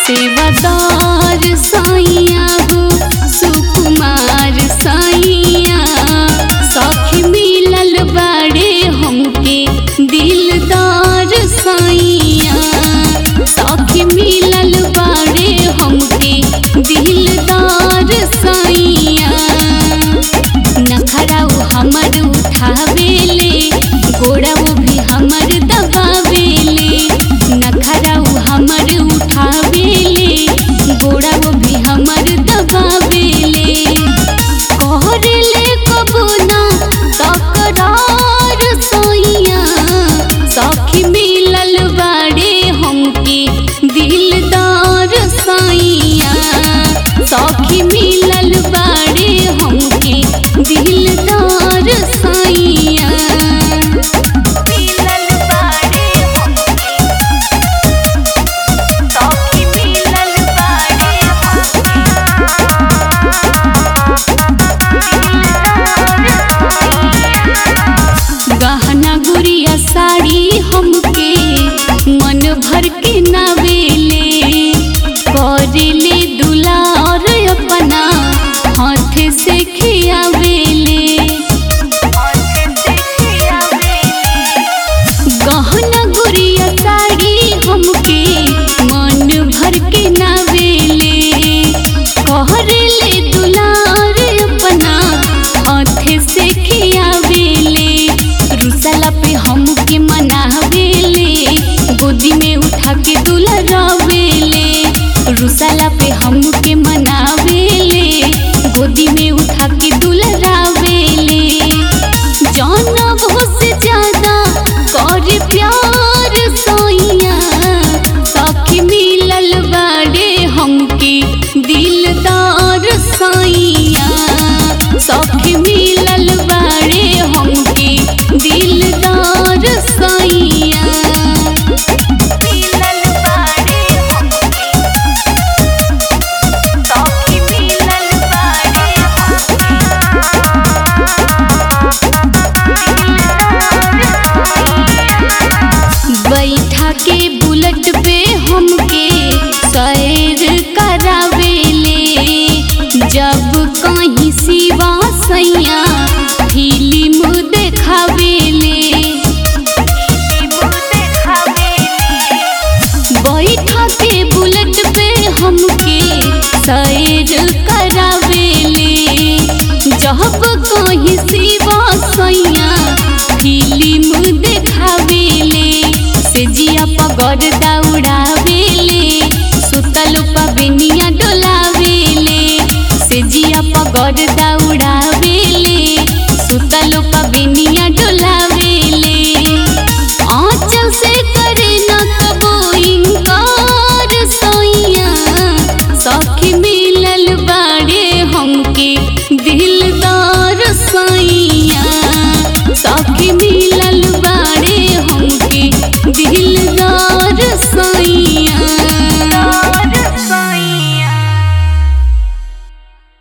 सेवादार साइया हो सुकुमार साइया सखी मिलल बाड़े हमके दिलदार साइया सखी मिलल बाड़े हमके दिलदार साइया नखराऊ हमर उठावेले गोड़ाऊ भी हमर दबावेले नखराऊ हमर उठावेले गोड़ाऊ भी हमर दबावेले कहरेले कबो ना तकरार सोइया सखी मिलल बाड़े हमके दिलदार साइया सखी मिलल बाड़े हमके दिलदार साइया मिलल बाड़े हमके सखी मिलल बाड़े गहना गुड़िया साड़ी हमके मन भर के नावेले करेले दुलार अपना हाथ से खियावेले गहना गुड़िया साड़ी हमके मन भर के नावेले कहरेले दुलार अपना हाथ से खियावेले रुसला पे हमके मनावेले गोदी में उठा के दुलरावेले रुसला पे हमके मनावेले गोदी में उठा के दुलरावेले जाना बहुत से ज्यादा कर प्यार सोइया सखी मिलल बाड़े हमके दिलदार साइया सखी मिलल बाड़े हमके दिलदार साइया मिलल बाड़े हमके सखी मिलल बाड़े बैठा के बुलेट पे हमके सैर करावेले जब कहीं सिवा सैया फिल्म देखावेले बैठा के बुलेट पे हमके सैर करावेले जब कहीं सिवा सैया फिल्म देखावेले से जिया पगड़दा